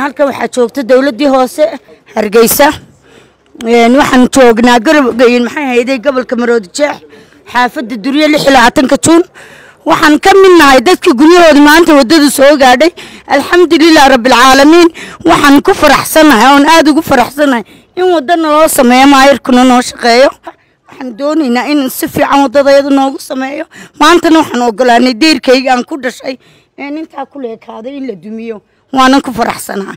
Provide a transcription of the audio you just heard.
halkan waxaa joogta dowladdii hoose hargeysa waxaan joognaa maxay hayday gobolka maroodi jeex xaafadda durye lix iyo labaatanka juun waxaan ka mid nahay dadkii guryahoodii maanta waddadu soo gaadhay alxamdulilah rabbialcaalamiin waxaan ku faraxsanahay oon aada ugu faraxsanahay in waddana loo sameeyo maayirkuna noo shaqeeyo waxaan doonaynaa in si fiican waddadayada noogu sameeyo maantana waxaan ogolaanay deyrkayga aan ku dhashay een intaa ku leekaaday in la dumiyo waanan ku faraxsanaa